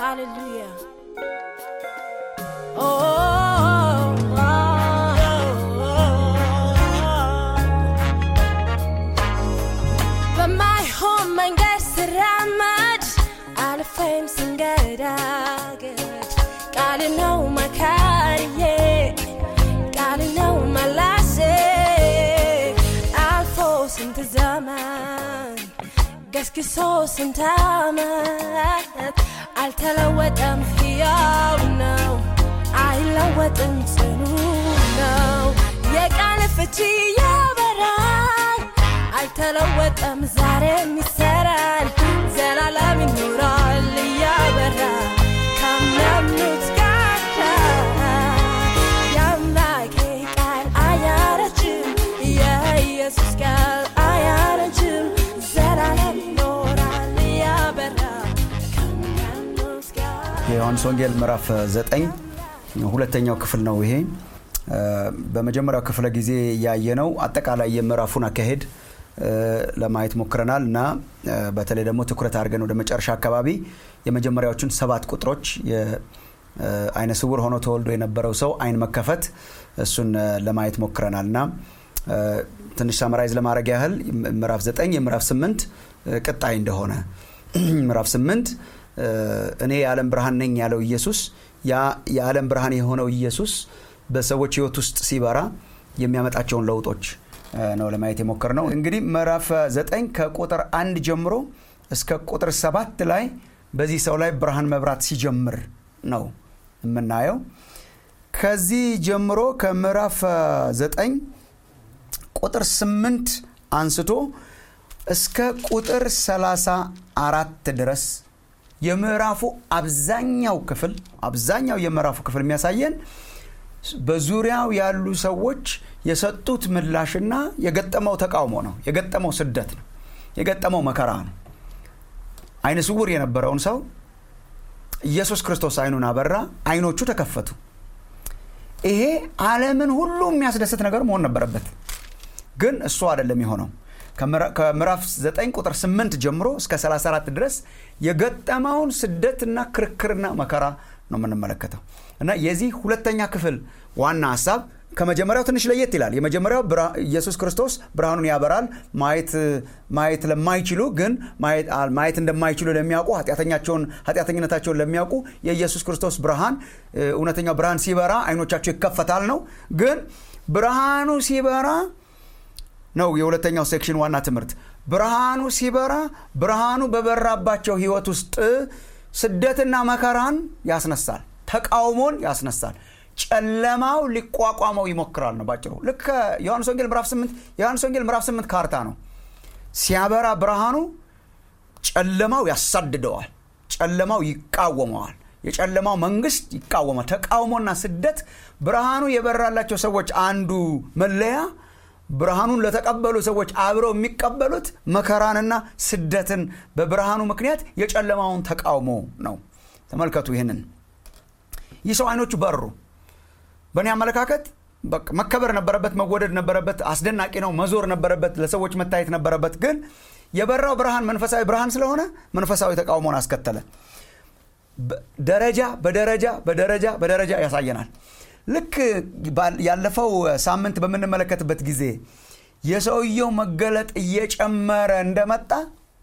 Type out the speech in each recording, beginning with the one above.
Hallelujah. Oh, oh, oh, በማይሆን መንገድ ስራመድ አልፌም ስንገዳገድ ቃል ነው መካሪዬ ቃል ነው መላሴ አልፎ ስንት ዘመን ገስግሶ ስንት ዓመት አልተለወጠም፣ ሕያው ነው፣ አይለወጥም፣ ጽኑ ነው። የቃል ፍቺ ያበራል፣ አልተለወጠም፣ ዛሬም ይሰራል፣ ዘላለም ይኖራል እያበራ ከሚያምኑት ጋር የአምላኬ ቃል አያረጅም፣ የኢየሱስ ቃል አያረጅም፣ ዘላለም ይኖራል እያበራ ከሚያምኑት ጋር የዮሐንስ ወንጌል ምዕራፍ 9 ሁለተኛው ክፍል ነው ይሄ እ፣ በመጀመሪያው ክፍለ ጊዜ ያየነው አጠቃላይ የምዕራፉን አካሄድ እ፣ ለማየት ሞክረናል እና እ፣ በተለይ ደግሞ ትኩረት አድርገን ወደ መጨረሻ አካባቢ የመጀመሪያዎቹን ሰባት ቁጥሮች የአይነ ስውር ሆኖ ተወልዶ የነበረው ሰው አይን መከፈት እሱን እ፣ ለማየት ሞክረናል እና እ፣ ትንሽ ሳመራይዝ ለማድረግ ያህል ምዕራፍ 9 የምዕራፍ 8 ቅጣይ እንደሆነ ምዕራፍ 8 እ፣ እኔ የዓለም ብርሃን ነኝ ያለው ኢየሱስ ያ የዓለም ብርሃን የሆነው ኢየሱስ በሰዎች ህይወት ውስጥ ሲበራ የሚያመጣቸውን ለውጦች እ፣ ነው ለማየት የሞከር ነው። እንግዲህ ምዕራፍ 9 ከቁጥር አንድ ጀምሮ እስከ ቁጥር ሰባት ላይ በዚህ ሰው ላይ ብርሃን መብራት ሲጀምር ነው የምናየው። ከዚህ ጀምሮ ከምዕራፍ 9 ቁጥር 8 አንስቶ እስከ ቁጥር 34 ድረስ የምዕራፉ አብዛኛው ክፍል አብዛኛው የምዕራፉ ክፍል የሚያሳየን በዙሪያው ያሉ ሰዎች የሰጡት ምላሽና የገጠመው ተቃውሞ ነው። የገጠመው ስደት ነው። የገጠመው መከራ ነው። አይነ ስውር የነበረውን ሰው ኢየሱስ ክርስቶስ አይኑን አበራ፣ አይኖቹ ተከፈቱ። ይሄ ዓለምን ሁሉ የሚያስደስት ነገር መሆን ነበረበት። ግን እሱ አይደለም የሆነው። ከምዕራ- ከምዕራፍ 9 ቁጥር 8 ጀምሮ እስከ 34 ድረስ የገጠመውን ስደትና ክርክርና መከራ ነው የምንመለከተው እና የዚህ ሁለተኛ ክፍል ዋና ሀሳብ ከመጀመሪያው ትንሽ ለየት ይላል። የመጀመሪያው ብርሃ- ኢየሱስ ክርስቶስ ብርሃኑን ያበራል። ማየት ማየት ለማይችሉ ግን ማየት ማየት እንደማይችሉ ለሚያውቁ ኃጢአተኛቸውን ኃጢአተኝነታቸውን ለሚያውቁ የኢየሱስ ክርስቶስ ብርሃን እ፣ እውነተኛው ብርሃን ሲበራ አይኖቻቸው ይከፈታል ነው። ግን ብርሃኑ ሲበራ ነው የሁለተኛው ሴክሽን ዋና ትምህርት። ብርሃኑ ሲበራ ብርሃኑ በበራባቸው ህይወት ውስጥ ስደትና መከራን ያስነሳል፣ ተቃውሞን ያስነሳል። ጨለማው ሊቋቋመው ይሞክራል ነው ባጭሩ። ልክ ዮሐንስ ወንጌል ምዕራፍ 8 የዮሐንስ ወንጌል ምዕራፍ 8 ካርታ ነው። ሲያበራ ብርሃኑ ጨለማው ያሳድደዋል፣ ጨለማው ይቃወመዋል፣ የጨለማው መንግስት ይቃወማል። ተቃውሞና ስደት ብርሃኑ የበራላቸው ሰዎች አንዱ መለያ ብርሃኑን ለተቀበሉ ሰዎች አብረው የሚቀበሉት መከራንና ስደትን በብርሃኑ ምክንያት የጨለማውን ተቃውሞ ነው። ተመልከቱ ይህንን። ይህ ሰው አይኖቹ በሩ። በእኔ አመለካከት በቃ መከበር ነበረበት፣ መወደድ ነበረበት፣ አስደናቂ ነው፣ መዞር ነበረበት፣ ለሰዎች መታየት ነበረበት። ግን የበራው ብርሃን መንፈሳዊ ብርሃን ስለሆነ መንፈሳዊ ተቃውሞን አስከተለ። በ- ደረጃ በደረጃ በደረጃ በደረጃ ያሳየናል። ልክ ባል- ያለፈው ሳምንት በምንመለከትበት ጊዜ የሰውየው መገለጥ እየጨመረ እንደመጣ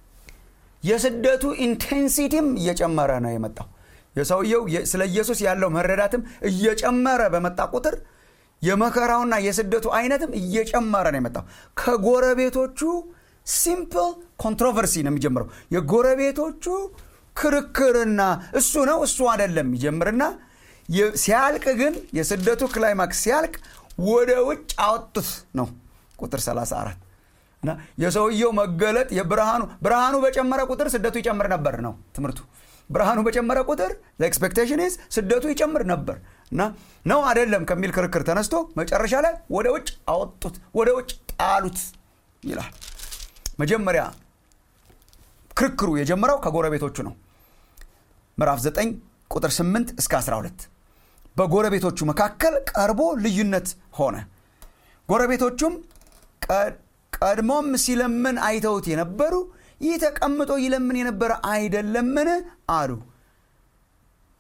የስደቱ ኢንቴንሲቲም እየጨመረ ነው የመጣው። የሰውየው የ- ስለ ኢየሱስ ያለው መረዳትም እየጨመረ በመጣ ቁጥር የመከራውና የስደቱ አይነትም እየጨመረ ነው የመጣው። ከጎረቤቶቹ ሲምፕል ኮንትሮቨርሲ ነው የሚጀምረው። የጎረቤቶቹ ክርክርና እሱ ነው እሱ አይደለም ይጀምርና የ- ሲያልቅ ግን የስደቱ ክላይማክስ ሲያልቅ ወደ ውጭ አወጡት ነው ቁጥር 34 እና የሰውየው መገለጥ የብርሃኑ ብርሃኑ በጨመረ ቁጥር ስደቱ ይጨምር ነበር ነው ትምህርቱ። ብርሃኑ በጨመረ ቁጥር ኤክስፔክቴሽን ኢዝ ስደቱ ይጨምር ነበር እና ነው አይደለም ከሚል ክርክር ተነስቶ መጨረሻ ላይ ወደ ውጭ አወጡት፣ ወደ ውጭ ጣሉት ይላል። መጀመሪያ ክርክሩ የጀመረው ከጎረቤቶቹ ነው። ምዕራፍ 9 ቁጥር 8 እስከ 12 በጎረቤቶቹ መካከል ቀርቦ ልዩነት ሆነ። ጎረቤቶቹም ቀ- ቀድሞም ሲለምን አይተውት የነበሩ ይህ ተቀምጦ ይለምን የነበረ አይደለምን አሉ።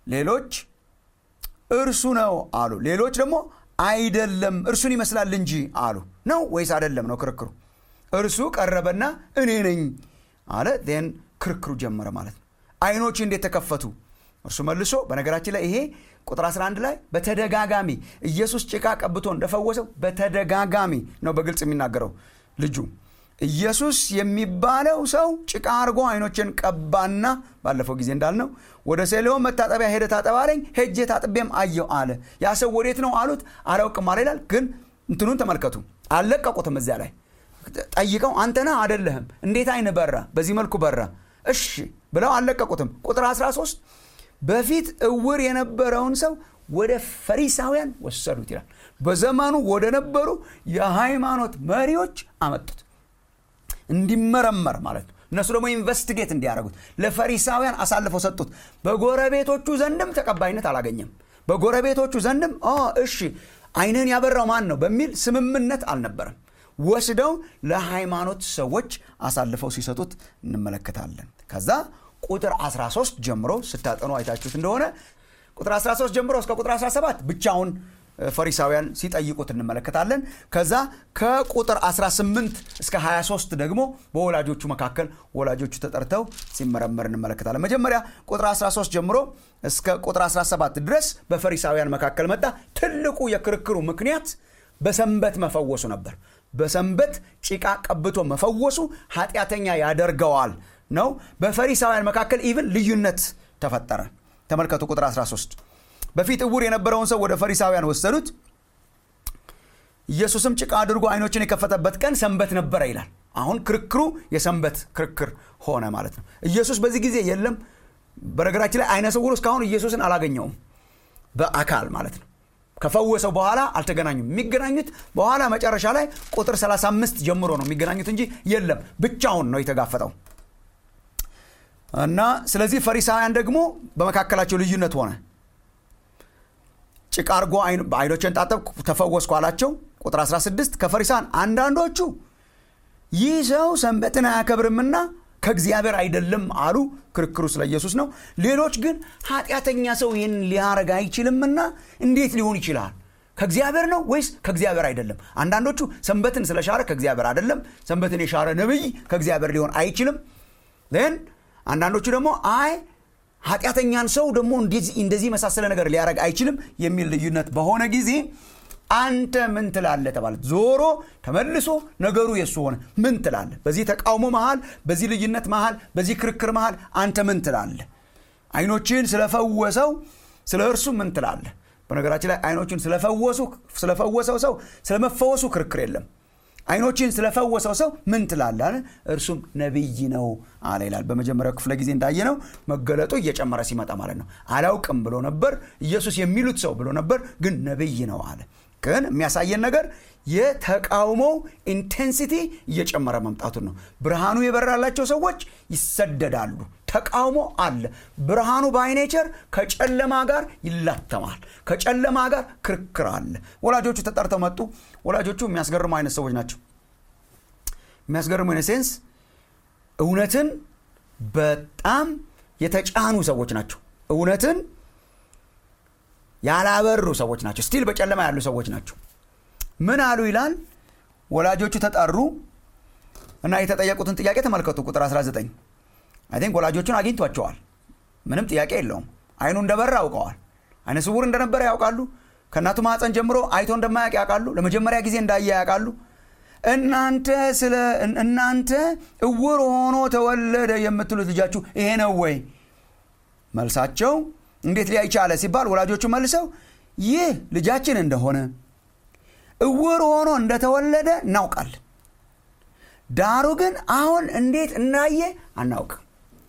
ሌሎች እርሱ ነው አሉ ሌሎች ደግሞ አይደለም እርሱን ይመስላል እንጂ አሉ ነው ወይስ አይደለም ነው ክርክሩ እርሱ ቀረበና እኔ ነኝ አለ ን ክርክሩ ጀመረ ማለት ነው አይኖች እንዴት ተከፈቱ እርሱ መልሶ በነገራችን ላይ ይሄ ቁጥር 11 ላይ በተደጋጋሚ ኢየሱስ ጭቃ ቀብቶ እንደፈወሰው በተደጋጋሚ ነው በግልጽ የሚናገረው ልጁ ኢየሱስ የሚባለው ሰው ጭቃ አድርጎ አይኖችን ቀባና ባለፈው ጊዜ እንዳልነው ወደ ሴሌሆን መታጠቢያ ሄደ ታጠባለኝ ሄጄ ታጥቤም አየው አለ ያ ሰው ወዴት ነው አሉት አላውቅም አለ ይላል ግን እንትኑን ተመልከቱ አልለቀቁትም እዚያ ላይ ጠይቀው አንተና አደለህም እንዴት አይን በራ በዚህ መልኩ በራ እሺ ብለው አልለቀቁትም ቁጥር 13 በፊት እውር የነበረውን ሰው ወደ ፈሪሳውያን ወሰዱት ይላል በዘመኑ ወደ ነበሩ የሃይማኖት መሪዎች አመጡት እንዲመረመር ማለት ነው እነሱ ደግሞ ኢንቨስቲጌት እንዲያደርጉት ለፈሪሳውያን አሳልፈው ሰጡት በጎረቤቶቹ ዘንድም ተቀባይነት አላገኘም በጎረቤቶቹ ዘንድም እሺ አይንን ያበራው ማን ነው በሚል ስምምነት አልነበረም ወስደው ለሃይማኖት ሰዎች አሳልፈው ሲሰጡት እንመለከታለን ከዛ ቁጥር 13 ጀምሮ ስታጠኑ አይታችሁት እንደሆነ ቁጥር 13 ጀምሮ እስከ ቁጥር 17 ብቻውን ፈሪሳውያን ሲጠይቁት እንመለከታለን ከዛ ከቁጥር 18 እስከ 23 ደግሞ በወላጆቹ መካከል ወላጆቹ ተጠርተው ሲመረመር እንመለከታለን መጀመሪያ ቁጥር 13 ጀምሮ እስከ ቁጥር 17 ድረስ በፈሪሳውያን መካከል መጣ ትልቁ የክርክሩ ምክንያት በሰንበት መፈወሱ ነበር በሰንበት ጭቃ ቀብቶ መፈወሱ ኃጢአተኛ ያደርገዋል ነው በፈሪሳውያን መካከል ኢቭን ልዩነት ተፈጠረ ተመልከቱ ቁጥር 13 በፊት እውር የነበረውን ሰው ወደ ፈሪሳውያን ወሰዱት ኢየሱስም ጭቃ አድርጎ አይኖችን የከፈተበት ቀን ሰንበት ነበረ ይላል አሁን ክርክሩ የሰንበት ክርክር ሆነ ማለት ነው ኢየሱስ በዚህ ጊዜ የለም በነገራችን ላይ አይነ ስውሩ እስካሁን ኢየሱስን አላገኘውም በአካል ማለት ነው ከፈወሰው በኋላ አልተገናኙም የሚገናኙት በኋላ መጨረሻ ላይ ቁጥር 35 ጀምሮ ነው የሚገናኙት እንጂ የለም ብቻውን ነው የተጋፈጠው እና ስለዚህ ፈሪሳውያን ደግሞ በመካከላቸው ልዩነት ሆነ ጭቃ አርጎ አይኖችን ጣጠብ ተፈወስኩ አላቸው ቁጥር 16 ከፈሪሳን አንዳንዶቹ ይህ ሰው ሰንበትን አያከብርምና ከእግዚአብሔር አይደለም አሉ ክርክሩ ስለ ኢየሱስ ነው ሌሎች ግን ኃጢአተኛ ሰው ይህን ሊያረግ አይችልምና እንዴት ሊሆን ይችላል ከእግዚአብሔር ነው ወይስ ከእግዚአብሔር አይደለም አንዳንዶቹ ሰንበትን ስለሻረ ከእግዚአብሔር አይደለም ሰንበትን የሻረ ነብይ ከእግዚአብሔር ሊሆን አይችልም ን አንዳንዶቹ ደግሞ አይ ኃጢአተኛን ሰው ደግሞ እንደዚህ መሳሰለ ነገር ሊያደረግ አይችልም የሚል ልዩነት በሆነ ጊዜ አንተ ምን ትላለ ተባለ ዞሮ ተመልሶ ነገሩ የሱ ሆነ ምን ትላለ በዚህ ተቃውሞ መሃል በዚህ ልዩነት መሃል በዚህ ክርክር መሃል አንተ ምን ትላለ አይኖችን ስለፈወሰው ስለ እርሱ ምን ትላለ በነገራችን ላይ አይኖችን ስለፈወሰው ሰው ስለመፈወሱ ክርክር የለም አይኖችን ስለፈወሰው ሰው ምን ትላለ እርሱም ነቢይ ነው አለ ይላል በመጀመሪያው ክፍለ ጊዜ እንዳየ ነው መገለጡ እየጨመረ ሲመጣ ማለት ነው አላውቅም ብሎ ነበር ኢየሱስ የሚሉት ሰው ብሎ ነበር ግን ነቢይ ነው አለ ግን የሚያሳየን ነገር የተቃውሞው ኢንቴንሲቲ እየጨመረ መምጣቱን ነው ብርሃኑ የበራላቸው ሰዎች ይሰደዳሉ ተቃውሞ አለ ብርሃኑ ባይኔቸር ከጨለማ ጋር ይላተማል ከጨለማ ጋር ክርክር አለ ወላጆቹ ተጠርተው መጡ ወላጆቹ የሚያስገርሙ አይነት ሰዎች ናቸው የሚያስገርሙ አይነት ሴንስ እውነትን በጣም የተጫኑ ሰዎች ናቸው እውነትን ያላበሩ ሰዎች ናቸው ስቲል በጨለማ ያሉ ሰዎች ናቸው ምን አሉ ይላል ወላጆቹ ተጠሩ እና የተጠየቁትን ጥያቄ ተመልከቱ ቁጥር 19 አይ ቲንክ ወላጆቹን አግኝቷቸዋል ምንም ጥያቄ የለውም አይኑ እንደበራ ያውቀዋል አይነ ስውር እንደነበረ ያውቃሉ ከእናቱ ማፀን ጀምሮ አይቶ እንደማያውቅ ያውቃሉ ለመጀመሪያ ጊዜ እንዳየ ያውቃሉ እናንተ ስለ እናንተ እውር ሆኖ ተወለደ የምትሉት ልጃችሁ ይሄ ነው ወይ መልሳቸው እንዴት ሊያይ ቻለ ሲባል ወላጆቹ መልሰው ይህ ልጃችን እንደሆነ እውር ሆኖ እንደተወለደ እናውቃለን ዳሩ ግን አሁን እንዴት እንዳየ አናውቅም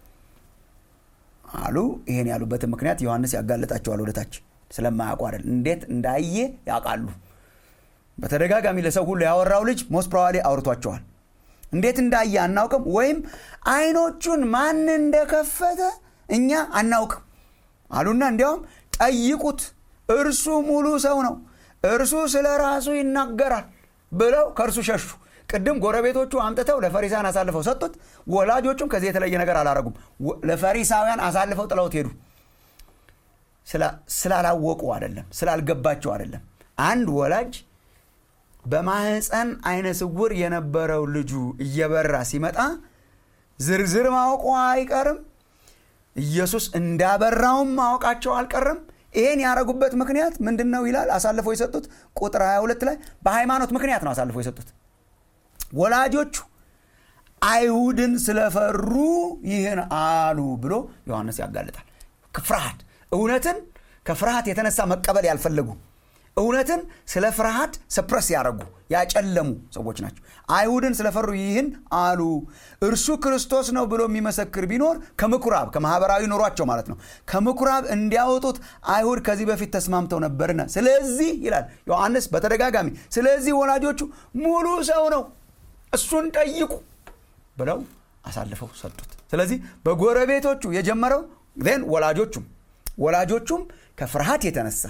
አሉ ይሄን ያሉበትን ምክንያት ዮሐንስ ያጋለጣቸዋል ወደታች ስለማያውቁ አይደል እንዴት እንዳየ ያውቃሉ በተደጋጋሚ ለሰው ሁሉ ያወራው ልጅ ሞስት ፕሮባብሊ አውርቷቸዋል እንዴት እንዳየ አናውቅም ወይም አይኖቹን ማን እንደከፈተ እኛ አናውቅም አሉና እንዲያውም ጠይቁት እርሱ ሙሉ ሰው ነው እርሱ ስለ ራሱ ይናገራል ብለው ከእርሱ ሸሹ ቅድም ጎረቤቶቹ አምጥተው ለፈሪሳውያን አሳልፈው ሰጡት ወላጆቹም ከዚህ የተለየ ነገር አላረጉም ለፈሪሳውያን አሳልፈው ጥለውት ሄዱ ስላላወቁ አይደለም ስላልገባቸው አይደለም አንድ ወላጅ በማህፀን አይነ ስውር የነበረው ልጁ እየበራ ሲመጣ ዝርዝር ማወቁ አይቀርም ኢየሱስ እንዳበራውም ማወቃቸው አልቀርም ይሄን ያደረጉበት ምክንያት ምንድን ነው ይላል አሳልፈው የሰጡት ቁጥር 22 ላይ በሃይማኖት ምክንያት ነው አሳልፈው የሰጡት ወላጆቹ አይሁድን ስለፈሩ ይህን አሉ ብሎ ዮሐንስ ያጋልጣል ፍርሃት እውነትን ከፍርሃት የተነሳ መቀበል ያልፈለጉ እውነትን ስለ ፍርሃት ሰፕረስ ያደረጉ ያጨለሙ ሰዎች ናቸው አይሁድን ስለፈሩ ይህን አሉ እርሱ ክርስቶስ ነው ብሎ የሚመሰክር ቢኖር ከምኩራብ ከማህበራዊ ኑሯቸው ማለት ነው ከምኩራብ እንዲያወጡት አይሁድ ከዚህ በፊት ተስማምተው ነበርና ስለዚህ ይላል ዮሐንስ በተደጋጋሚ ስለዚህ ወላጆቹ ሙሉ ሰው ነው እሱን ጠይቁ ብለው አሳልፈው ሰጡት ስለዚህ በጎረቤቶቹ የጀመረው ን ወላጆቹም ወላጆቹም ከፍርሃት የተነሳ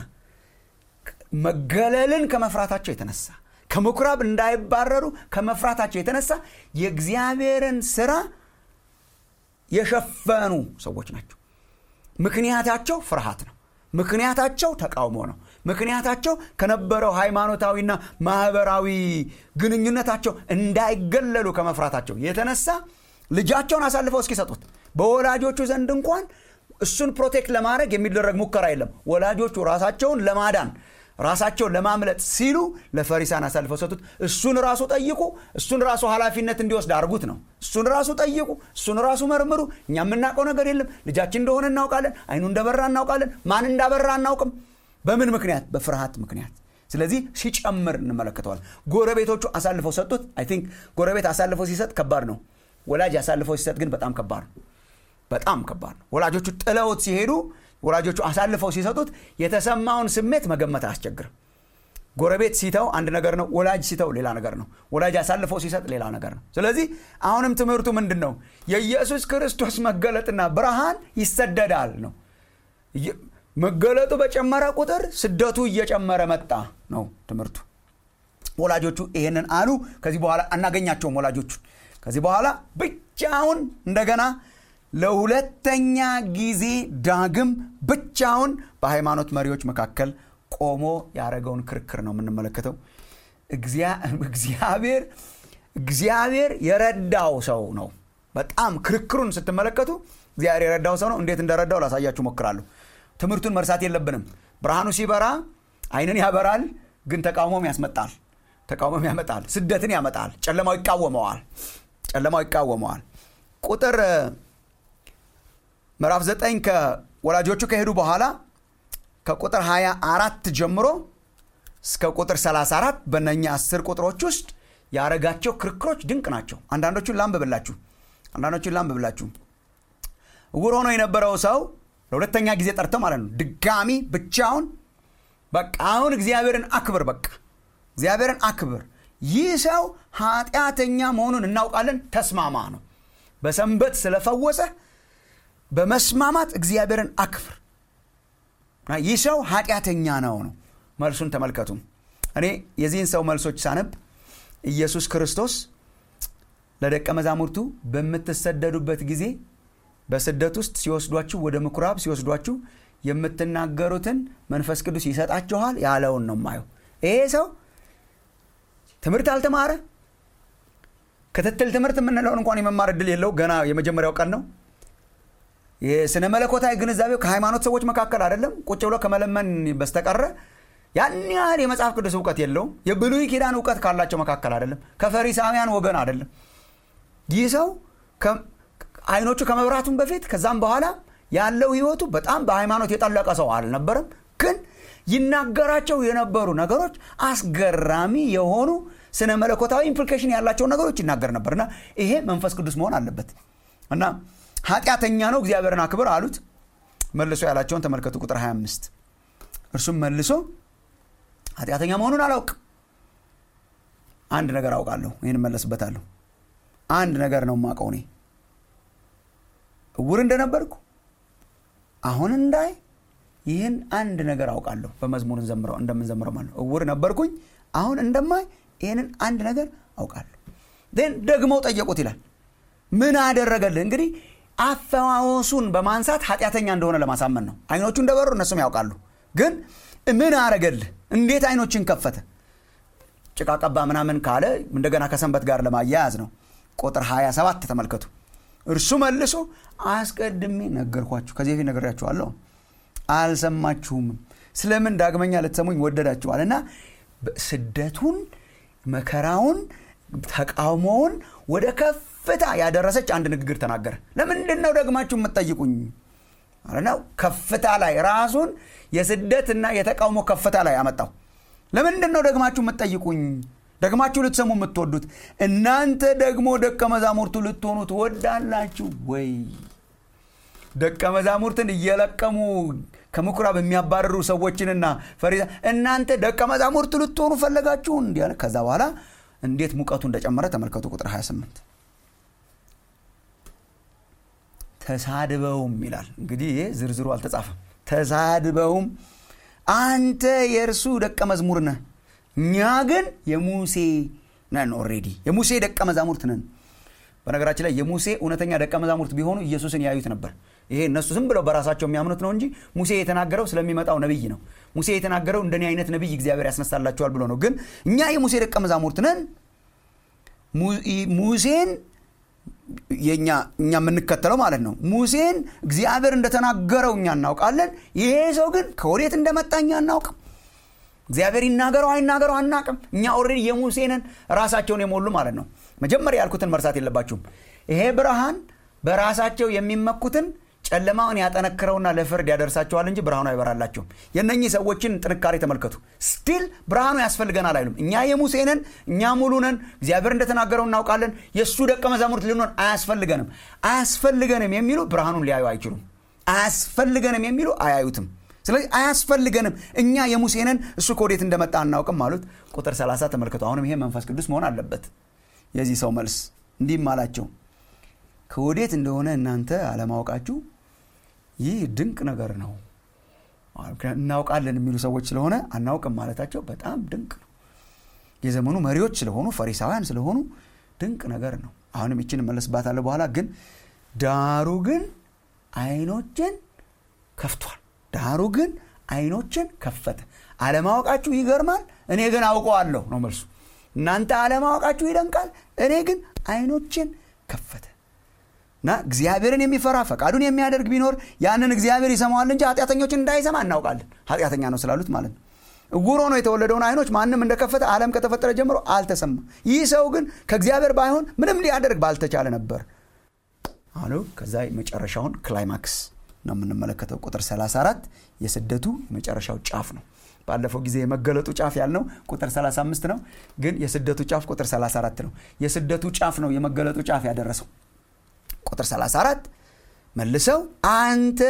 መገለልን ከመፍራታቸው የተነሳ ከምኩራብ እንዳይባረሩ ከመፍራታቸው የተነሳ የእግዚአብሔርን ስራ የሸፈኑ ሰዎች ናቸው ምክንያታቸው ፍርሃት ነው ምክንያታቸው ተቃውሞ ነው ምክንያታቸው ከነበረው ሃይማኖታዊና ማህበራዊ ግንኙነታቸው እንዳይገለሉ ከመፍራታቸው የተነሳ ልጃቸውን አሳልፈው እስኪሰጡት በወላጆቹ ዘንድ እንኳን እሱን ፕሮቴክት ለማድረግ የሚደረግ ሙከራ የለም ወላጆቹ ራሳቸውን ለማዳን ራሳቸውን ለማምለጥ ሲሉ ለፈሪሳን አሳልፈው ሰጡት እሱን ራሱ ጠይቁ እሱን ራሱ ኃላፊነት እንዲወስድ አድርጉት ነው እሱን ራሱ ጠይቁ እሱን ራሱ መርምሩ እኛ የምናውቀው ነገር የለም ልጃችን እንደሆነ እናውቃለን አይኑ እንደበራ እናውቃለን ማን እንዳበራ አናውቅም በምን ምክንያት በፍርሃት ምክንያት ስለዚህ ሲጨምር እንመለከተዋል ጎረቤቶቹ አሳልፈው ሰጡት አይ ቲንክ ጎረቤት አሳልፈው ሲሰጥ ከባድ ነው ወላጅ አሳልፈው ሲሰጥ ግን በጣም ከባድ ነው በጣም ከባድ ነው ወላጆቹ ጥለውት ሲሄዱ ወላጆቹ አሳልፈው ሲሰጡት የተሰማውን ስሜት መገመት አያስቸግርም ጎረቤት ሲተው አንድ ነገር ነው ወላጅ ሲተው ሌላ ነገር ነው ወላጅ አሳልፈው ሲሰጥ ሌላ ነገር ነው ስለዚህ አሁንም ትምህርቱ ምንድን ነው የኢየሱስ ክርስቶስ መገለጥና ብርሃን ይሰደዳል ነው መገለጡ በጨመረ ቁጥር ስደቱ እየጨመረ መጣ ነው ትምህርቱ ወላጆቹ ይሄንን አሉ ከዚህ በኋላ አናገኛቸውም ወላጆቹን ከዚህ በኋላ ብቻውን እንደገና ለሁለተኛ ጊዜ ዳግም ብቻውን በሃይማኖት መሪዎች መካከል ቆሞ ያደረገውን ክርክር ነው የምንመለከተው እግዚአብሔር እግዚአብሔር የረዳው ሰው ነው በጣም ክርክሩን ስትመለከቱ እግዚአብሔር የረዳው ሰው ነው እንዴት እንደረዳው ላሳያችሁ ሞክራለሁ ትምህርቱን መርሳት የለብንም ብርሃኑ ሲበራ አይንን ያበራል ግን ተቃውሞም ያስመጣል ተቃውሞም ያመጣል ስደትን ያመጣል ጨለማው ይቃወመዋል ጨለማው ይቃወመዋል ቁጥር ምዕራፍ 9 ከወላጆቹ ከሄዱ በኋላ ከቁጥር 24 ጀምሮ እስከ ቁጥር 34 በነኛ አስር ቁጥሮች ውስጥ ያረጋቸው ክርክሮች ድንቅ ናቸው አንዳንዶቹን ላንብብላችሁ አንዳንዶቹን ላንብብላችሁ እውር ሆኖ የነበረው ሰው ለሁለተኛ ጊዜ ጠርተው ማለት ነው ድጋሚ ብቻውን በቃ አሁን እግዚአብሔርን አክብር በቃ እግዚአብሔርን አክብር ይህ ሰው ኃጢአተኛ መሆኑን እናውቃለን ተስማማ ነው በሰንበት ስለፈወሰ በመስማማት እግዚአብሔርን አክብር ይህ ሰው ኃጢአተኛ ነው ነው መልሱን ተመልከቱ እኔ የዚህን ሰው መልሶች ሳነብ ኢየሱስ ክርስቶስ ለደቀ መዛሙርቱ በምትሰደዱበት ጊዜ በስደት ውስጥ ሲወስዷችሁ ወደ ምኩራብ ሲወስዷችሁ የምትናገሩትን መንፈስ ቅዱስ ይሰጣችኋል ያለውን ነው ማየው ይሄ ሰው ትምህርት አልተማረ ክትትል ትምህርት የምንለውን እንኳን የመማር እድል የለው ገና የመጀመሪያው ቀን ነው የስነ መለኮታዊ ግንዛቤው ከሃይማኖት ሰዎች መካከል አይደለም ቁጭ ብሎ ከመለመን በስተቀረ ያን ያህል የመጽሐፍ ቅዱስ እውቀት የለውም የብሉይ ኪዳን እውቀት ካላቸው መካከል አይደለም ከፈሪሳውያን ወገን አይደለም ይህ ሰው አይኖቹ ከመብራቱም በፊት ከዛም በኋላ ያለው ህይወቱ በጣም በሃይማኖት የጠለቀ ሰው አልነበረም ግን ይናገራቸው የነበሩ ነገሮች አስገራሚ የሆኑ ስነ መለኮታዊ ኢምፕሊኬሽን ያላቸውን ነገሮች ይናገር ነበር እና ይሄ መንፈስ ቅዱስ መሆን አለበት እና ኃጢአተኛ ነው እግዚአብሔርን አክብር አሉት መልሶ ያላቸውን ተመልከቱ ቁጥር 25 እርሱም መልሶ ኃጢአተኛ መሆኑን አላውቅ አንድ ነገር አውቃለሁ ይህን መለስበታለሁ አንድ ነገር ነው ማቀው እኔ እውር እንደነበርኩ አሁን እንዳይ ይህን አንድ ነገር አውቃለሁ በመዝሙር እንደምንዘምረው ማለት እውር ነበርኩኝ አሁን እንደማይ ይህንን አንድ ነገር አውቃለሁ ን ደግመው ጠየቁት ይላል ምን አደረገልህ እንግዲህ አፈዋወሱን በማንሳት ኃጢአተኛ እንደሆነ ለማሳመን ነው አይኖቹ እንደበሩ እነሱም ያውቃሉ ግን ምን አረገልህ እንዴት አይኖችን ከፈተ ጭቃ ቀባ ምናምን ካለ እንደገና ከሰንበት ጋር ለማያያዝ ነው ቁጥር 27 ተመልከቱ እርሱ መልሶ አስቀድሜ ነገርኳችሁ ከዚህ በፊት ነገርያችኋለሁ አልሰማችሁም ስለምን ዳግመኛ ልትሰሙኝ ወደዳችኋል እና ስደቱን መከራውን ተቃውሞውን ወደ ከፍታ ያደረሰች አንድ ንግግር ተናገረ ለምንድን ነው ደግማችሁ የምትጠይቁኝ ነው ከፍታ ላይ ራሱን የስደትና የተቃውሞ ከፍታ ላይ አመጣው ለምንድን ነው ደግማችሁ የምትጠይቁኝ ደግማችሁ ልትሰሙ የምትወዱት እናንተ ደግሞ ደቀ መዛሙርቱ ልትሆኑ ትወዳላችሁ ወይ ደቀ መዛሙርትን እየለቀሙ ከምኩራብ የሚያባርሩ ሰዎችንና ፈሪሳ እናንተ ደቀ መዛሙርት ልትሆኑ ፈለጋችሁ እንዲ ከዛ በኋላ እንዴት ሙቀቱ እንደጨመረ ተመልከቱ ቁጥር 28 ተሳድበውም ይላል እንግዲህ ይሄ ዝርዝሩ አልተጻፈም ተሳድበውም አንተ የእርሱ ደቀ መዝሙር ነህ እኛ ግን የሙሴ ነን ኦሬዲ የሙሴ ደቀ መዛሙርት ነን በነገራችን ላይ የሙሴ እውነተኛ ደቀ መዛሙርት ቢሆኑ ኢየሱስን ያዩት ነበር ይሄ እነሱ ዝም ብለው በራሳቸው የሚያምኑት ነው እንጂ ሙሴ የተናገረው ስለሚመጣው ነቢይ ነው ሙሴ የተናገረው እንደኔ አይነት ነቢይ እግዚአብሔር ያስነሳላቸዋል ብሎ ነው ግን እኛ የሙሴ ደቀ መዛሙርት ነን ሙሴን የኛ እኛ የምንከተለው ማለት ነው ሙሴን እግዚአብሔር እንደተናገረው እኛ እናውቃለን ይሄ ሰው ግን ከወዴት እንደመጣ እኛ አናውቅም እግዚአብሔር ይናገረው አይናገረው አናቅም እኛ ኦልሬዲ የሙሴንን ራሳቸውን የሞሉ ማለት ነው መጀመሪያ ያልኩትን መርሳት የለባችሁም ይሄ ብርሃን በራሳቸው የሚመኩትን ጨለማውን ያጠነክረውና ለፍርድ ያደርሳቸዋል እንጂ ብርሃኑ አይበራላቸውም የነኚህ ሰዎችን ጥንካሬ ተመልከቱ ስቲል ብርሃኑ ያስፈልገናል አይሉም እኛ የሙሴንን እኛ ሙሉነን እግዚአብሔር እንደተናገረው እናውቃለን የእሱ ደቀ መዛሙርት ልንሆን አያስፈልገንም አያስፈልገንም የሚሉ ብርሃኑን ሊያዩ አይችሉም አያስፈልገንም የሚሉ አያዩትም ስለዚህ አያስፈልገንም እኛ የሙሴንን እሱ ከወዴት እንደመጣ አናውቅም አሉት ቁጥር 30 ተመልከቱ አሁንም ይሄ መንፈስ ቅዱስ መሆን አለበት የዚህ ሰው መልስ እንዲህም አላቸው ከወዴት እንደሆነ እናንተ አለማወቃችሁ ይህ ድንቅ ነገር ነው እናውቃለን የሚሉ ሰዎች ስለሆነ አናውቅም ማለታቸው በጣም ድንቅ ነው የዘመኑ መሪዎች ስለሆኑ ፈሪሳውያን ስለሆኑ ድንቅ ነገር ነው አሁንም ይችን መለስባታለሁ በኋላ ግን ዳሩ ግን አይኖችን ከፍቷል ዳሩ ግን አይኖችን ከፈተ አለማወቃችሁ ይገርማል እኔ ግን አውቀዋለሁ ነው መልሱ እናንተ አለማወቃችሁ ይደንቃል እኔ ግን አይኖችን ከፈተ እና እግዚአብሔርን የሚፈራ ፈቃዱን የሚያደርግ ቢኖር ያንን እግዚአብሔር ይሰማዋል እንጂ ኃጢአተኞችን እንዳይሰማ እናውቃለን ኃጢአተኛ ነው ስላሉት ማለት ነው እጉር ሆኖ የተወለደውን አይኖች ማንም እንደከፈተ ዓለም ከተፈጠረ ጀምሮ አልተሰማ ይህ ሰው ግን ከእግዚአብሔር ባይሆን ምንም ሊያደርግ ባልተቻለ ነበር አሉ ከዛ የመጨረሻውን ክላይማክስ ነው የምንመለከተው ቁጥር 34 የስደቱ የመጨረሻው ጫፍ ነው ባለፈው ጊዜ የመገለጡ ጫፍ ያልነው ቁጥር 35 ነው ግን የስደቱ ጫፍ ቁጥር 34 ነው የስደቱ ጫፍ ነው የመገለጡ ጫፍ ያደረሰው ቁጥር 34 መልሰው አንተ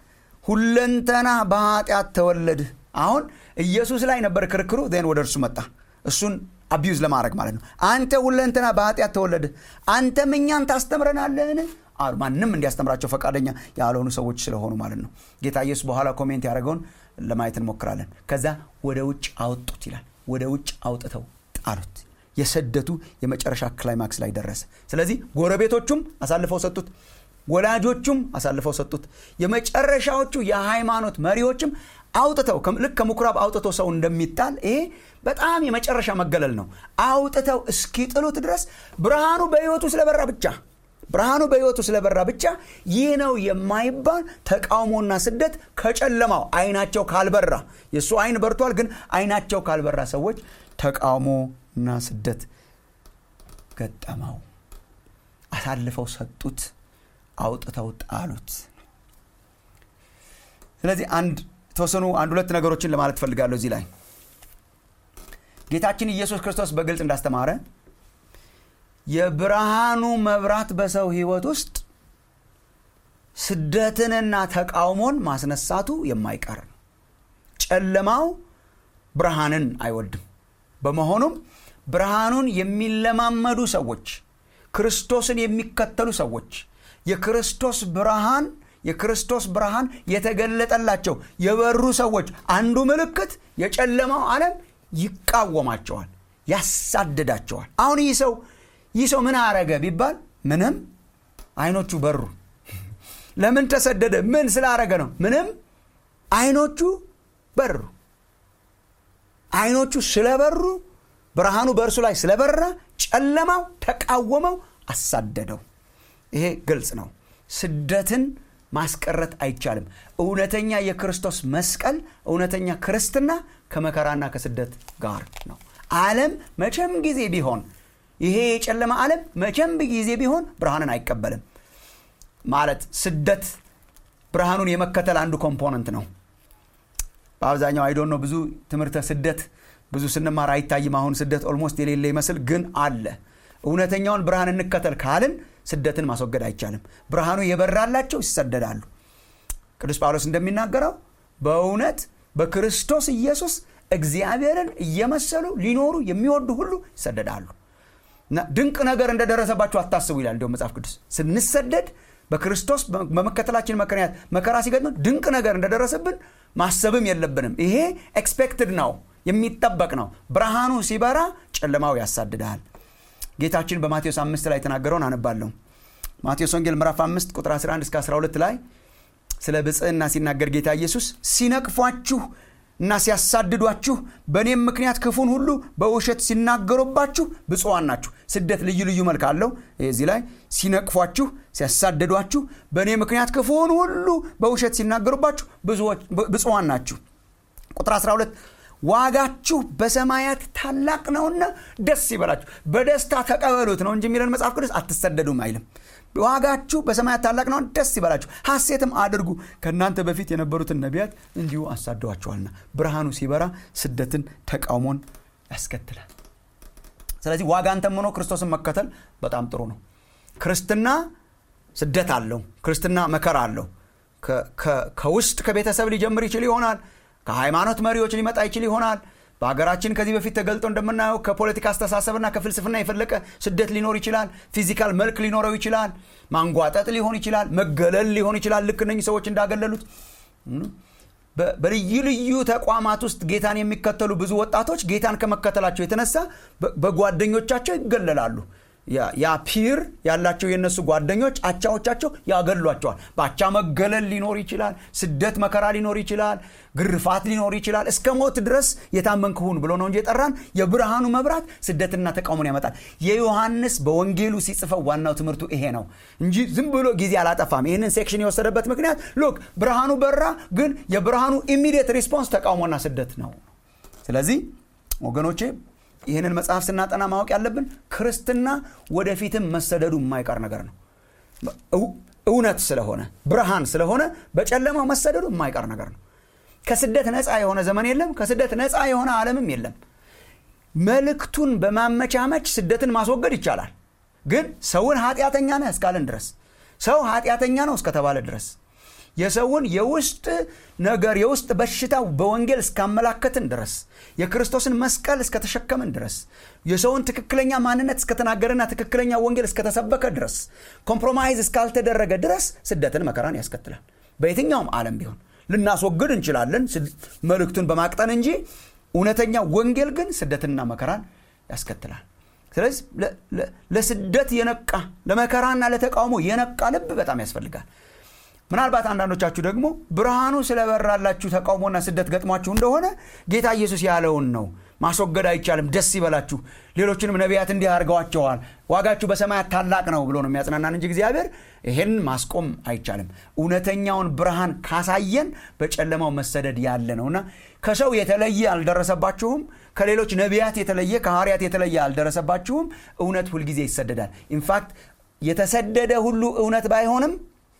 ሁለንተና በኃጢአት ተወለድህ አሁን ኢየሱስ ላይ ነበር ክርክሩ ን ወደ እርሱ መጣ እሱን አቢዩዝ ለማድረግ ማለት ነው አንተ ሁለንተና በኃጢአት ተወለድህ አንተም እኛን ታስተምረናለህን አሉ ማንም እንዲያስተምራቸው ፈቃደኛ ያልሆኑ ሰዎች ስለሆኑ ማለት ነው ጌታ ኢየሱስ በኋላ ኮሜንት ያደረገውን ለማየት እንሞክራለን ከዛ ወደ ውጭ አወጡት ይላል ወደ ውጭ አውጥተው ጣሉት የስደቱ የመጨረሻ ክላይማክስ ላይ ደረሰ ስለዚህ ጎረቤቶቹም አሳልፈው ሰጡት ወላጆቹም አሳልፈው ሰጡት የመጨረሻዎቹ የሃይማኖት መሪዎችም አውጥተው ልክ ከምኩራብ አውጥቶ ሰው እንደሚጣል ይሄ በጣም የመጨረሻ መገለል ነው አውጥተው እስኪጥሉት ድረስ ብርሃኑ በህይወቱ ስለበራ ብቻ ብርሃኑ በህይወቱ ስለበራ ብቻ ይህ ነው የማይባል ተቃውሞና ስደት ከጨለማው አይናቸው ካልበራ የእሱ አይን በርቷል ግን አይናቸው ካልበራ ሰዎች ተቃውሞና ስደት ገጠመው አሳልፈው ሰጡት አውጥተው ጣሉት ስለዚህ አንድ የተወሰኑ አንድ ሁለት ነገሮችን ለማለት ፈልጋለሁ እዚህ ላይ ጌታችን ኢየሱስ ክርስቶስ በግልጽ እንዳስተማረ የብርሃኑ መብራት በሰው ህይወት ውስጥ ስደትንና ተቃውሞን ማስነሳቱ የማይቀር ነው ጨለማው ብርሃንን አይወድም በመሆኑም ብርሃኑን የሚለማመዱ ሰዎች ክርስቶስን የሚከተሉ ሰዎች የክርስቶስ ብርሃን የክርስቶስ ብርሃን የተገለጠላቸው የበሩ ሰዎች አንዱ ምልክት የጨለማው ዓለም ይቃወማቸዋል ያሳድዳቸዋል አሁን ይህ ሰው ይህ ሰው ምን አረገ ቢባል ምንም አይኖቹ በሩ ለምን ተሰደደ ምን ስላረገ ነው ምንም አይኖቹ በሩ አይኖቹ ስለበሩ ብርሃኑ በእርሱ ላይ ስለበራ ጨለማው ተቃወመው አሳደደው ይሄ ግልጽ ነው ስደትን ማስቀረት አይቻልም እውነተኛ የክርስቶስ መስቀል እውነተኛ ክርስትና ከመከራና ከስደት ጋር ነው ዓለም መቼም ጊዜ ቢሆን ይሄ የጨለማ ዓለም መቼም ጊዜ ቢሆን ብርሃንን አይቀበልም ማለት ስደት ብርሃኑን የመከተል አንዱ ኮምፖነንት ነው በአብዛኛው አይዶን ነው ብዙ ትምህርተ ስደት ብዙ ስንማር አይታይም አሁን ስደት ኦልሞስት የሌለ ይመስል ግን አለ እውነተኛውን ብርሃን እንከተል ካልን ስደትን ማስወገድ አይቻልም ብርሃኑ የበራላቸው ይሰደዳሉ ቅዱስ ጳውሎስ እንደሚናገረው በእውነት በክርስቶስ ኢየሱስ እግዚአብሔርን እየመሰሉ ሊኖሩ የሚወዱ ሁሉ ይሰደዳሉ እና ድንቅ ነገር እንደደረሰባቸው አታስቡ ይላል እንዲሁም መጽሐፍ ቅዱስ ስንሰደድ በክርስቶስ በመከተላችን ምክንያት መከራ ሲገጥመን ድንቅ ነገር እንደደረሰብን ማሰብም የለብንም ይሄ ኤክስፔክትድ ነው የሚጠበቅ ነው ብርሃኑ ሲበራ ጨለማው ያሳድዳል ጌታችን በማቴዎስ አምስት ላይ የተናገረውን አነባለሁ ማቴዎስ ወንጌል ምዕራፍ 5 ቁጥር 11 እስከ 12 ላይ ስለ ብጽህና ሲናገር ጌታ ኢየሱስ ሲነቅፏችሁ እና ሲያሳድዷችሁ በእኔም ምክንያት ክፉን ሁሉ በውሸት ሲናገሩባችሁ ብፁዋን ናችሁ ስደት ልዩ ልዩ መልክ አለው እዚህ ላይ ሲነቅፏችሁ ሲያሳድዷችሁ በእኔ ምክንያት ክፉን ሁሉ በውሸት ሲናገሩባችሁ ብፁዋን ናችሁ ቁጥር 12 ዋጋችሁ በሰማያት ታላቅ ነውና ደስ ይበላችሁ በደስታ ተቀበሉት ነው እንጂ የሚለን መጽሐፍ ቅዱስ አትሰደዱም አይልም ዋጋችሁ በሰማያት ታላቅ ነው ደስ ይበላችሁ ሐሴትም አድርጉ ከእናንተ በፊት የነበሩትን ነቢያት እንዲሁ አሳደዋቸዋልና ብርሃኑ ሲበራ ስደትን ተቃውሞን ያስከትላል ስለዚህ ዋጋን ተምኖ ክርስቶስን መከተል በጣም ጥሩ ነው ክርስትና ስደት አለው ክርስትና መከራ አለው ከውስጥ ከቤተሰብ ሊጀምር ይችል ይሆናል ከሃይማኖት መሪዎች ሊመጣ ይችል ይሆናል በሀገራችን ከዚህ በፊት ተገልጦ እንደምናየው ከፖለቲካ አስተሳሰብና ከፍልስፍና የፈለቀ ስደት ሊኖር ይችላል ፊዚካል መልክ ሊኖረው ይችላል ማንጓጠጥ ሊሆን ይችላል መገለል ሊሆን ይችላል ልክ እነኝህ ሰዎች እንዳገለሉት በልዩ ልዩ ተቋማት ውስጥ ጌታን የሚከተሉ ብዙ ወጣቶች ጌታን ከመከተላቸው የተነሳ በጓደኞቻቸው ይገለላሉ ያ ፒር ያላቸው የእነሱ ጓደኞች አቻዎቻቸው ያገሏቸዋል በአቻ መገለል ሊኖር ይችላል ስደት መከራ ሊኖር ይችላል ግርፋት ሊኖር ይችላል እስከ ሞት ድረስ የታመንክ ሁን ብሎ ነው እንጂ የጠራን የብርሃኑ መብራት ስደትና ተቃውሞን ያመጣል የዮሐንስ በወንጌሉ ሲጽፈው ዋናው ትምህርቱ ይሄ ነው እንጂ ዝም ብሎ ጊዜ አላጠፋም ይህንን ሴክሽን የወሰደበት ምክንያት ሎክ ብርሃኑ በራ ግን የብርሃኑ ኢሚዲየት ሪስፖንስ ተቃውሞና ስደት ነው ስለዚህ ወገኖቼ ይህንን መጽሐፍ ስናጠና ማወቅ ያለብን ክርስትና ወደፊትም መሰደዱ የማይቀር ነገር ነው እውነት ስለሆነ ብርሃን ስለሆነ በጨለማው መሰደዱ የማይቀር ነገር ነው ከስደት ነፃ የሆነ ዘመን የለም ከስደት ነፃ የሆነ ዓለምም የለም መልእክቱን በማመቻመች ስደትን ማስወገድ ይቻላል ግን ሰውን ኃጢአተኛ ነህ እስካለን ድረስ ሰው ኃጢአተኛ ነው እስከተባለ ድረስ የሰውን የውስጥ ነገር የውስጥ በሽታ በወንጌል እስካመላከትን ድረስ የክርስቶስን መስቀል እስከተሸከምን ድረስ የሰውን ትክክለኛ ማንነት እስከተናገረና ትክክለኛ ወንጌል እስከተሰበከ ድረስ ኮምፕሮማይዝ እስካልተደረገ ድረስ ስደትን መከራን ያስከትላል በየትኛውም ዓለም ቢሆን ልናስወግድ እንችላለን መልእክቱን በማቅጠን እንጂ እውነተኛ ወንጌል ግን ስደትንና መከራን ያስከትላል ስለዚህ ለስደት የነቃ ለመከራና ለተቃውሞ የነቃ ልብ በጣም ያስፈልጋል ምናልባት አንዳንዶቻችሁ ደግሞ ብርሃኑ ስለበራላችሁ ተቃውሞና ስደት ገጥሟችሁ እንደሆነ ጌታ ኢየሱስ ያለውን ነው ማስወገድ አይቻልም ደስ ይበላችሁ ሌሎችንም ነቢያት እንዲህ አድርገዋቸዋል ዋጋችሁ በሰማያት ታላቅ ነው ብሎ ነው የሚያጽናናን እንጂ እግዚአብሔር ይህን ማስቆም አይቻልም እውነተኛውን ብርሃን ካሳየን በጨለማው መሰደድ ያለ ነውና ከሰው የተለየ አልደረሰባችሁም ከሌሎች ነቢያት የተለየ ከሐዋርያት የተለየ አልደረሰባችሁም እውነት ሁልጊዜ ይሰደዳል ኢንፋክት የተሰደደ ሁሉ እውነት ባይሆንም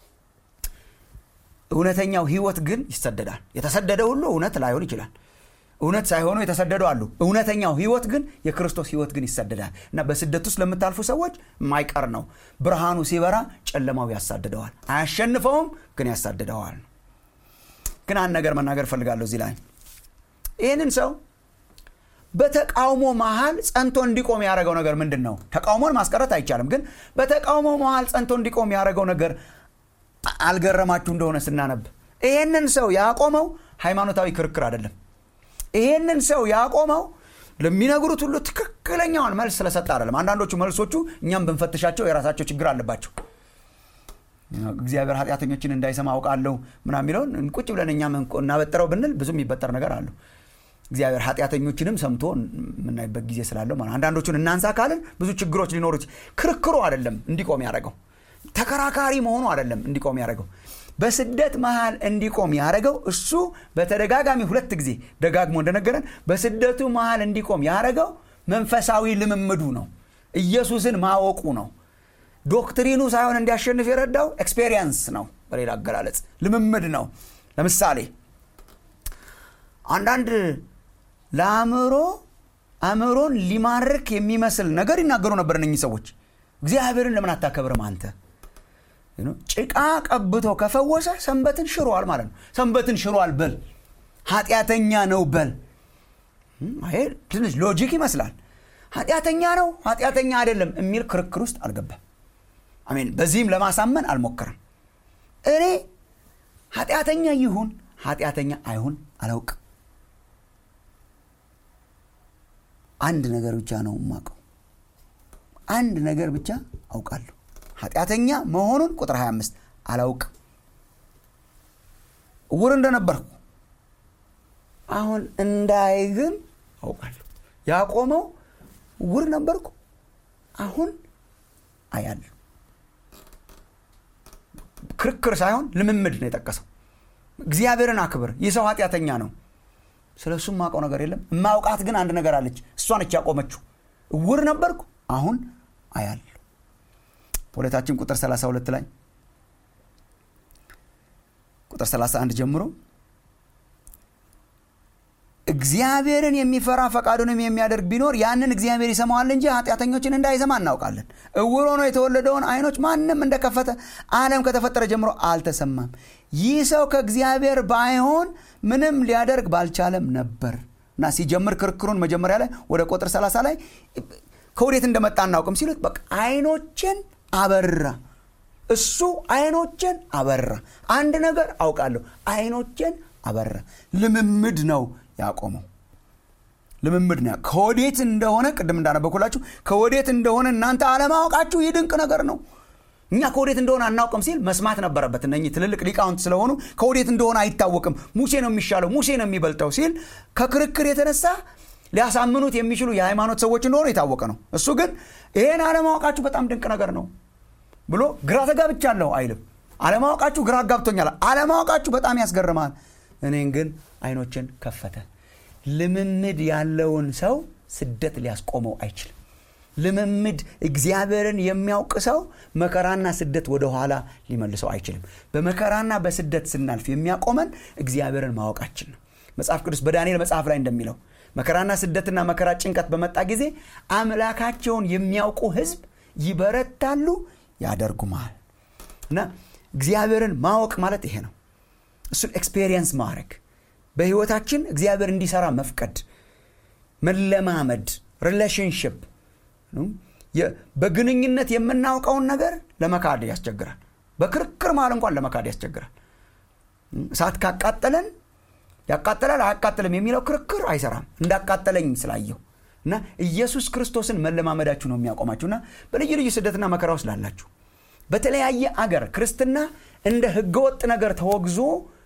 እውነተኛው ህይወት ግን ይሰደዳል የተሰደደ ሁሉ እውነት ላይሆን ይችላል እውነት ሳይሆኑ የተሰደዱ አሉ እውነተኛው ህይወት ግን የክርስቶስ ህይወት ግን ይሰደዳል እና በስደት ውስጥ ለምታልፉ ሰዎች የማይቀር ነው ብርሃኑ ሲበራ ጨለማው ያሳድደዋል አያሸንፈውም ግን ያሳድደዋል ግን አንድ ነገር መናገር ፈልጋለሁ እዚህ ላይ ይህንን ሰው በተቃውሞ መሃል ጸንቶ እንዲቆም ያደረገው ነገር ምንድን ነው ተቃውሞን ማስቀረት አይቻልም ግን በተቃውሞ መሃል ጸንቶ እንዲቆም ያደረገው ነገር አልገረማችሁ እንደሆነ ስናነብ ይሄንን ሰው ያቆመው ሃይማኖታዊ ክርክር አይደለም ይሄንን ሰው ያቆመው ለሚነግሩት ሁሉ ትክክለኛውን መልስ ስለሰጠ አይደለም አንዳንዶቹ መልሶቹ እኛም ብንፈትሻቸው የራሳቸው ችግር አለባቸው እግዚአብሔር ኃጢአተኞችን እንዳይሰማ አውቃለሁ ምና የሚለውን ቁጭ ብለን እኛ እናበጥረው ብንል ብዙ የሚበጠር ነገር አለው እግዚአብሔር ኃጢአተኞችንም ሰምቶ የምናይበት ጊዜ ስላለው ማለት አንዳንዶቹን እናንሳ ካልን ብዙ ችግሮች ሊኖሩ ክርክሩ አይደለም እንዲቆም ያደረገው ተከራካሪ መሆኑ አይደለም እንዲቆም ያደረገው በስደት መሃል እንዲቆም ያደረገው እሱ በተደጋጋሚ ሁለት ጊዜ ደጋግሞ እንደነገረን በስደቱ መሃል እንዲቆም ያደረገው መንፈሳዊ ልምምዱ ነው ኢየሱስን ማወቁ ነው ዶክትሪኑ ሳይሆን እንዲያሸንፍ የረዳው ኤክስፔሪየንስ ነው በሌላ አገላለጽ ልምምድ ነው ለምሳሌ አንዳንድ ለአእምሮ አእምሮን ሊማርክ የሚመስል ነገር ይናገሩ ነበር እነኚህ ሰዎች እግዚአብሔርን ለምን አታከብርም አንተ ጭቃ ቀብቶ ከፈወሰ ሰንበትን ሽሯል ማለት ነው ሰንበትን ሽሯል በል ኃጢአተኛ ነው በል ይሄ ትንሽ ሎጂክ ይመስላል ኃጢአተኛ ነው ኃጢአተኛ አይደለም የሚል ክርክር ውስጥ አልገባም አሜን በዚህም ለማሳመን አልሞክርም እኔ ኃጢአተኛ ይሁን ኃጢአተኛ አይሁን አላውቅ አንድ ነገር ብቻ ነው የማውቀው አንድ ነገር ብቻ አውቃለሁ ኃጢአተኛ መሆኑን ቁጥር 25 አላውቅም እውር እንደነበርኩ አሁን እንዳይ ግን አውቃለሁ ያቆመው እውር ነበርኩ አሁን አያለሁ ክርክር ሳይሆን ልምምድ ነው የጠቀሰው እግዚአብሔርን አክብር ይህ ሰው ኃጢአተኛ ነው ስለ እሱ የማውቀው ነገር የለም የማውቃት ግን አንድ ነገር አለች እሷ ነች ያቆመችው እውር ነበርኩ አሁን አያለሁ ፖለታችን ቁጥር 32 ላይ ቁጥር 31 ጀምሮ እግዚአብሔርን የሚፈራ ፈቃዱንም የሚያደርግ ቢኖር ያንን እግዚአብሔር ይሰማዋል እንጂ ኃጢአተኞችን እንዳይሰማ እናውቃለን እውር ሆኖ የተወለደውን አይኖች ማንም እንደከፈተ አለም ከተፈጠረ ጀምሮ አልተሰማም ይህ ሰው ከእግዚአብሔር ባይሆን ምንም ሊያደርግ ባልቻለም ነበር እና ሲጀምር ክርክሩን መጀመሪያ ላይ ወደ ቁጥር 30 ላይ ከወዴት እንደመጣ እናውቅም ሲሉት በቃ አይኖችን አበራ እሱ አይኖችን አበራ አንድ ነገር አውቃለሁ አይኖችን አበራ ልምምድ ነው ያቆመው ልምምድ ነው ከወዴት እንደሆነ ቅድም እንዳነበኩላችሁ ከወዴት እንደሆነ እናንተ አለማወቃችሁ ይህ ድንቅ ነገር ነው እኛ ከወዴት እንደሆነ አናውቅም ሲል መስማት ነበረበት እነህ ትልልቅ ሊቃውንት ስለሆኑ ከወዴት እንደሆነ አይታወቅም ሙሴ ነው የሚሻለው ሙሴ ነው የሚበልጠው ሲል ከክርክር የተነሳ ሊያሳምኑት የሚችሉ የሃይማኖት ሰዎች እንደሆኑ የታወቀ ነው እሱ ግን ይሄን አለማወቃችሁ በጣም ድንቅ ነገር ነው ብሎ ግራ ተጋብቻለሁ አይልም አለማወቃችሁ ግራ አጋብቶኛል አለማወቃችሁ በጣም ያስገርማል እኔን ግን አይኖችን ከፈተ ልምምድ ያለውን ሰው ስደት ሊያስቆመው አይችልም ልምምድ እግዚአብሔርን የሚያውቅ ሰው መከራና ስደት ወደኋላ ሊመልሰው አይችልም በመከራና በስደት ስናልፍ የሚያቆመን እግዚአብሔርን ማወቃችን ነው መጽሐፍ ቅዱስ በዳንኤል መጽሐፍ ላይ እንደሚለው መከራና ስደትና መከራ ጭንቀት በመጣ ጊዜ አምላካቸውን የሚያውቁ ህዝብ ይበረታሉ ያደርጉማል እና እግዚአብሔርን ማወቅ ማለት ይሄ ነው እሱን ኤክስፔሪየንስ ማድረግ በህይወታችን እግዚአብሔር እንዲሰራ መፍቀድ መለማመድ ሪሌሽንሽፕ በግንኙነት የምናውቀውን ነገር ለመካድ ያስቸግራል በክርክር መሃል እንኳን ለመካድ ያስቸግራል እሳት ካቃጠለን ያቃጠላል አያቃጥልም የሚለው ክርክር አይሰራም እንዳቃጠለኝ ስላየው እና ኢየሱስ ክርስቶስን መለማመዳችሁ ነው የሚያቆማችሁና በልዩ ልዩ ስደትና መከራ ውስጥ ላላችሁ በተለያየ አገር ክርስትና እንደ ህገወጥ ነገር ተወግዞ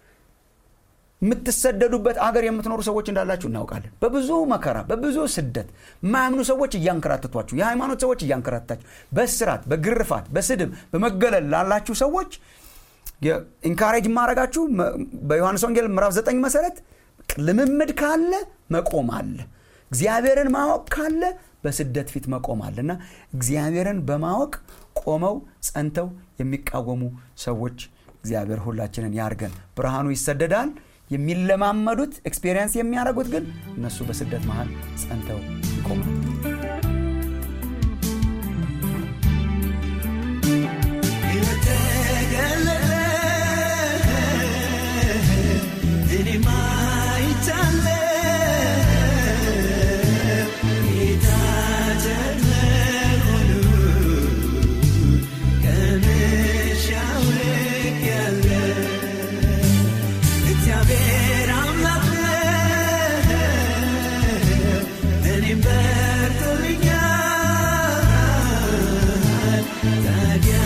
የምትሰደዱበት አገር የምትኖሩ ሰዎች እንዳላችሁ እናውቃለን በብዙ መከራ በብዙ ስደት ማያምኑ ሰዎች እያንከራተቷችሁ የሃይማኖት ሰዎች እያንከራተታችሁ በስራት በግርፋት በስድብ በመገለል ላላችሁ ሰዎች ኢንካሬጅ ማድረጋችሁ በዮሐንስ ወንጌል ምዕራፍ 9 መሰረት ልምምድ ካለ መቆም አለ እግዚአብሔርን ማወቅ ካለ በስደት ፊት መቆም አለ እና እግዚአብሔርን በማወቅ ቆመው ጸንተው የሚቃወሙ ሰዎች እግዚአብሔር ሁላችንን ያርገን ብርሃኑ ይሰደዳል የሚለማመዱት ኤክስፔሪንስ የሚያደርጉት ግን እነሱ በስደት መሃል ጸንተው ይቆማል Again.